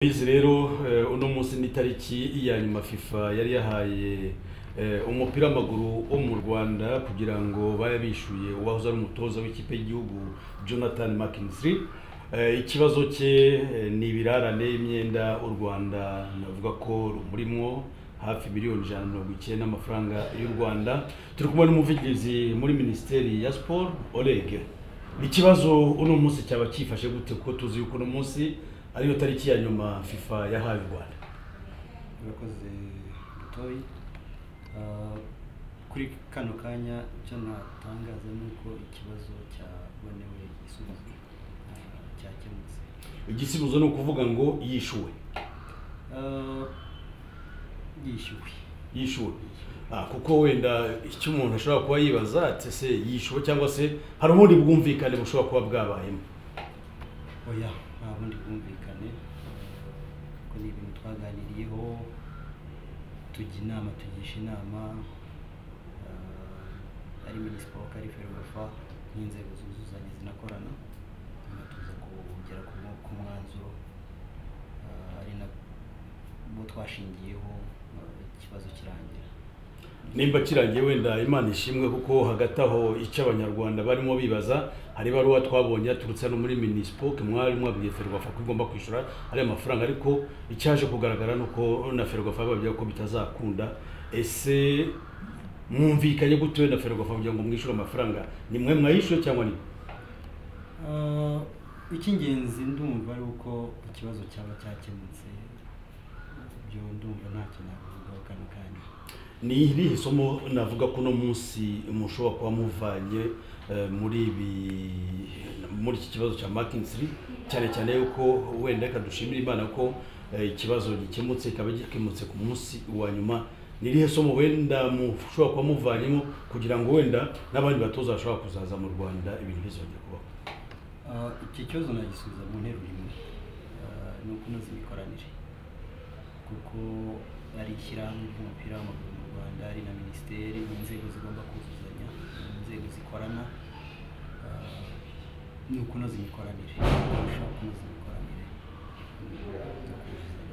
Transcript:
bizi rero eh, uno munsi ni itariki ya nyuma fifa yari yahaye eh, umupira w'amaguru wo mu rwanda kugira ngo babe bishyuye uwahoze ari umutoza w'ikipe y'igihugu jonathan mckinstry Eh, ikibazo cye eh, ni ibirarane y'imyenda u rwanda navuga ko rumurimo hafi miliyoni ijana na mirongo icyenda amafaranga y'u rwanda turi kumwe n'umuvugizi muri minisiteri ya siporo orege ikibazo uno munsi cyaba cyifashe gute kuko tuzi yuko uno munsi ariyo tariki ya nyuma fifa yahaye u rwanda urakoze dutoyi Ah, kuri kano kanya icyo natangaza ni uko ikibazo cyabonewe igisubizo ah, cyakemutse igisubizo ni ukuvuga ngo yishuwe Ah, yishyuwe yishuwe Ah, kuko wenda icyo umuntu ashobora kuba yibaza ati se yishuwe cyangwa se hari ubundi bwumvikane bushobora kuba bwabayemo oya nta bundi bwumvikane kuko ni ibintu twaganiriyeho tujya inama tugisha inama ah, ari minisiporo ari ferwafa n'inzego zuzuzanya zinakorana hanyuma tuza kugera ku mu- ku mwanzuro ah, ari nabo twashingiyeho ah, ikibazo kirangira nimba kirangiye wenda imana ishimwe kuko hagati aho icyo abanyarwanda barimo bibaza hari ibaruwa twabonye yaturutse hano muri minisipo mwari mwabwiye ferwafa ko igomba kwishyura ariya mafaranga ariko icyaje kugaragara ni uko na ferwafa bababwira ko bitazakunda ese mwumvikanye gute na ferwafa kugira ngo mwishyure amafaranga ni mwe mwayishyuye cyangwa ni Ah, icy'ingenzi ndumva ari uko ikibazo cyaba cyakemutse ibyo ndumva ntacyo nabivugaho kano kanya ni irihe somo navuga ko uno munsi mushobora kuba muvanye eh, muri ibi muri iki kibazo cya makinsiri cyane cyane yuko wenda reka dushimire imana ko eh, ikibazo gikemutse kikaba gikemutse ku munsi wa nyuma ni irihe somo wenda mushobora kuba muvanyemo kugira ngo wenda n'abandi batoza bashobora kuzaza mu rwanda ibintu bizongere kubaho Ah, iki kibazo nagisubiza mu nteruro imwe Ah, ni ukunoza imikoranire kuko ari ishyirahamwe ry'umupira w'amaguru mu rwanda ari na minisiteri ni inzego zigomba kuzuzanya ni inzego zikorana Ah, ni ukunoza imikoranire kurushaho kunoza imikoranire no kuzuzanya.